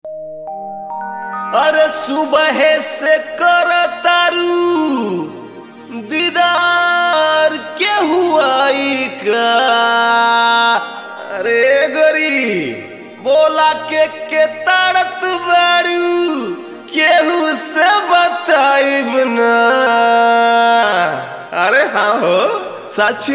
अरे सुबह से कर तारू दीदार के हुआई का अरे गरी बोला के के ताड़त बारू केहू से बताइब ना अरे हाँ हो सच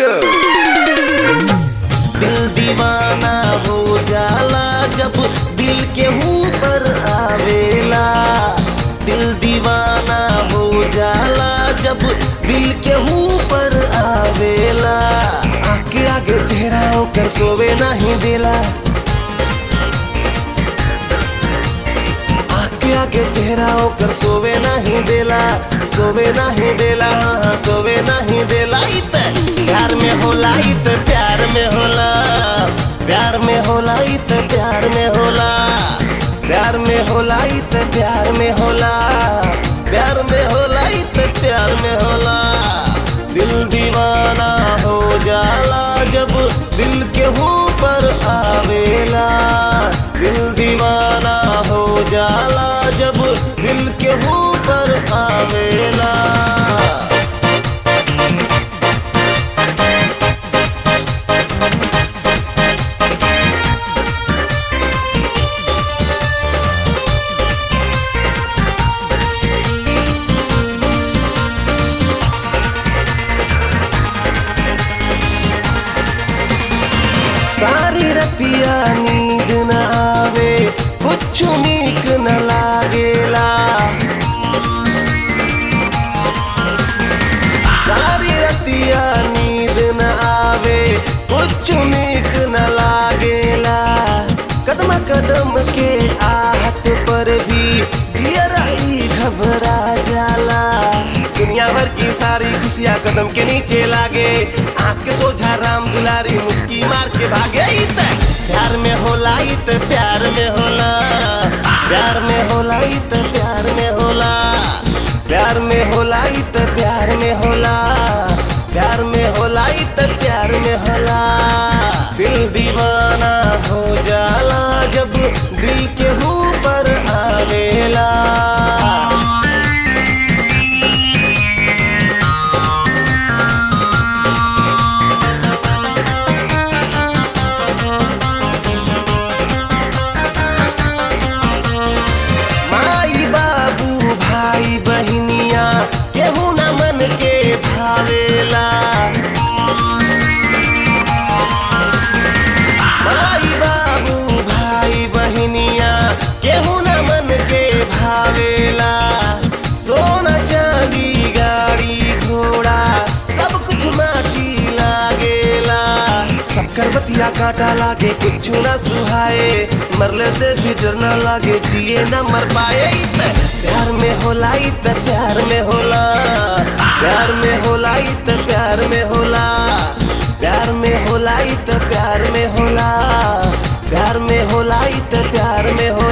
दिल दीवाना हो जाला जब दिल के ऊपर आवेला दिल दीवाना हो जाला जब दिल के ऊपर आवेला आगे आगे चेहरा होकर सोवे नहीं देला आगे आगे चेहरा होकर सोवे नहीं देला सोवे नहीं देला हाँ हाँ सोवे नहीं देला इत प्यार में होला इत प्यार में होला प्यार में होला इत प्यार में होला प्यार में होला इत प्यार में होला प्यार में होला इत प्यार में होला दिल दीवाना हो जाला जब दिल के ऊपर आवेला दिल दीवाना हो जाला जब दिल के ऊपर आवेला सारी रतिया नींद न आवे कुछ नीक न लागेला सारी रतिया नींद न आवे कुछ नीक न लागेला कदम कदम के आहट पर भी जियराई घबरा जाला दुनिया भर की सारी खुशियाँ कदम के नीचे लागे आँख के सोझा राम दुलारी मुस्की मार के भागे इत प्यार में होला इत प्यार में होला प्यार में होला इत प्यार में होला प्यार में होला इत प्यार में होला प्यार में होला इत प्यार में होला दिल दीवाना हो जाला जब दिल के ऊपर आवेला माई बाबू भाई बहनिया केहू न मन के भावेला माई बाबू भाई बहनिया केहू न मन के भावेला सोना चांदी गाड़ी घोड़ा सब कुछ माटी लागेला सबकर बतिया काटा लागे कुछ ना सुहाए मरले से भी डर न लागे जिए न मर पाए इत प्यार में होला इत प्यार में होला प्यार में होला इत प्यार में होला प्यार में होला इत प्यार में होला प्यार में होला इत प्यार में होला